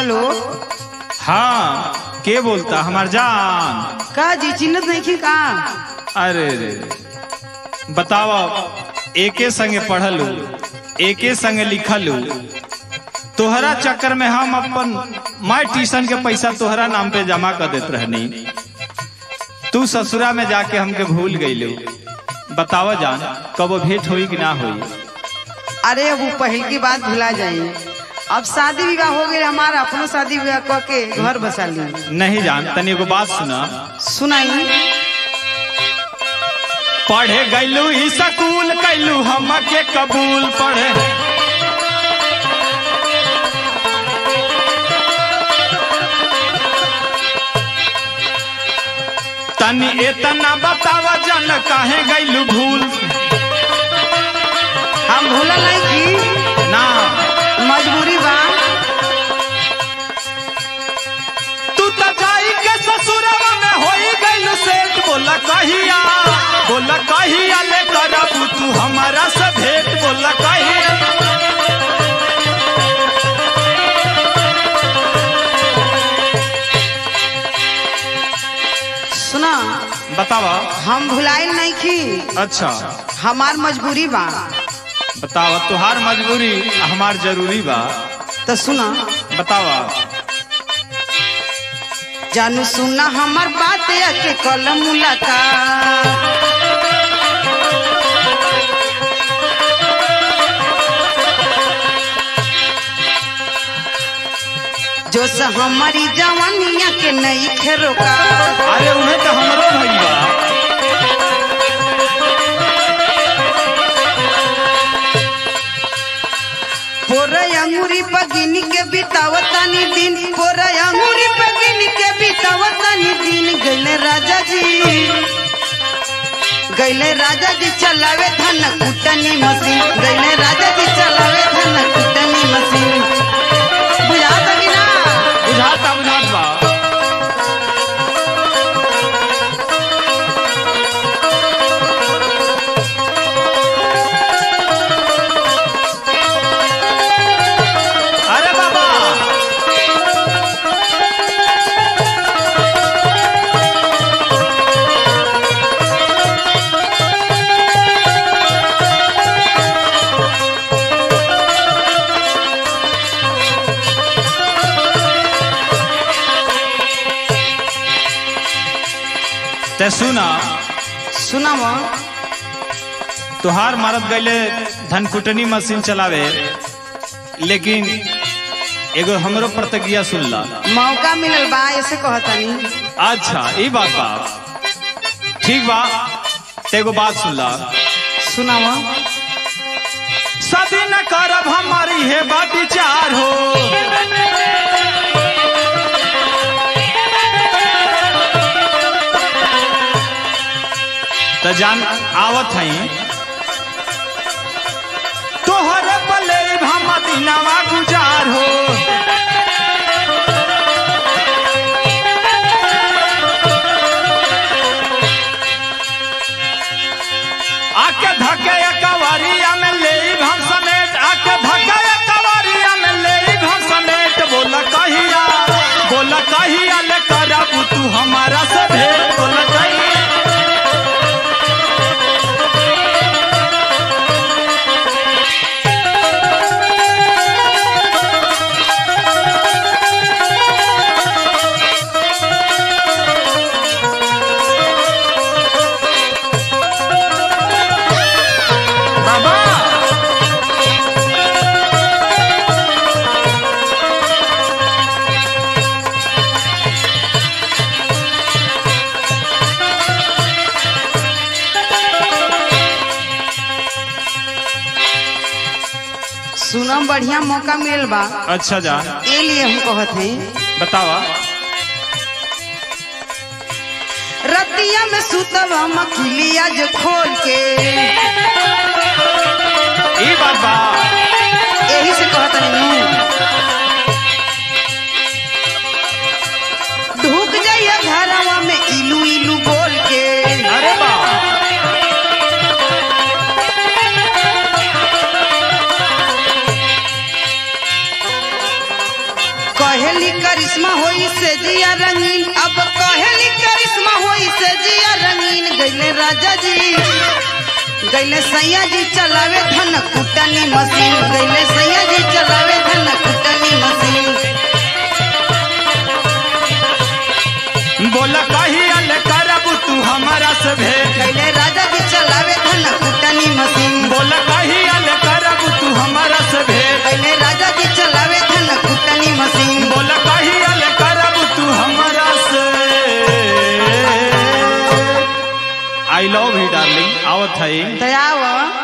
hello हाँ के बोलता हमार जान का जी चिन्हत नहीं की का अरे रे बताओ एके संगे पढ़लू एके संगे लिखलू तोहरा चक्कर में हम अपन माय ट्यूशन के पैसा तोहरा नाम पे जमा कर देत रहनी तू ससुरा में जाके हमके भूल गईलू बतावा जान कब भेंट होई कि ना होई अरे अब वो पहल की बात भुला जाई अब शादी विवाह हो गई हमारा अपनो शादी विवाह क के घर बसा ली नहीं जान तनी एगो बात सुना सुनाई पढ़े गईलू ही स्कूल कैलू हमके कबूल पढ़े तनी एतना बतावा जन काहे गईलू भूल हम भूलल नहीं की ना मजबूरी बा तू तो जाई के ससुरवा में होई गईलू सेठ बोला कहिया बोला कहिया ले करबू तू हमारा से भेंट बोला कहिया सुना बतावा हम भुलाइल नहीं की अच्छा हमार मजबूरी बा बतावा तुहार मजबूरी हमार जरूरी बा तो सुना बतावा जानू सुना हमार बात के कल मुलाकात जो से हमारी जवानिया के नई खेरोका अरे उन्हें तो हमरो भइल बा पोरा अंगूरी पगिनी के बितावतानी दिन पोरा अंगूरी पगिनी के बितावतानी दिन गैले राजा जी गैले राजा जी चलावे धन कुटनी मशीन गैले राजा जी चलावे धन कुटनी मशीन बुझाता कि ना बुझाता बुझात बा अरे बाबा ते सुना सुनावा तुहार मरद गईले धनकुटनी मशीन चलावे लेकिन एगो हमरो प्रतिज्ञा सुन ला मौका मिलल बा ऐसे कहतानी अच्छा ई बात बा ठीक बा ते एगो बात सुन ला सुनावा शादी न करब हमारी है बात विचार हो त जान आवत हई तोहरे पले हम दिनवा गुजार हो आके धके कवरिया में ले हम समेट आके धके कवरिया में ले हम समेट बोला कहिया बोला कहिया ले करबू तू हमारा से भेंट बोला कहिया बाबा सुना बढ़िया मौका मिलल बा अच्छा जा ए लिए हम कहत हई बतावा रतिया में सुतब हम अखिलिया जो खोल के ई बात बा यही से कहत नहीं ढुक जाइए घरवा में इलू इलू बोल के अरे बा कहेली राजा जी गैले सैया जी चलावे धन कुटनी मशीन गैले सैया जी चलावे धन कुटनी मशीन बोला कही अल करब तू हमारा से भेंट गैले राजा जी चलावे धन कुटनी मशीन बोला कही अल करब तू हमारा से भेंट गैले राजा जी चलावे धन कुटनी मशीन बोला कही अल करब तू हमारा से आई लव यू डार्लिंग आवत है दयावा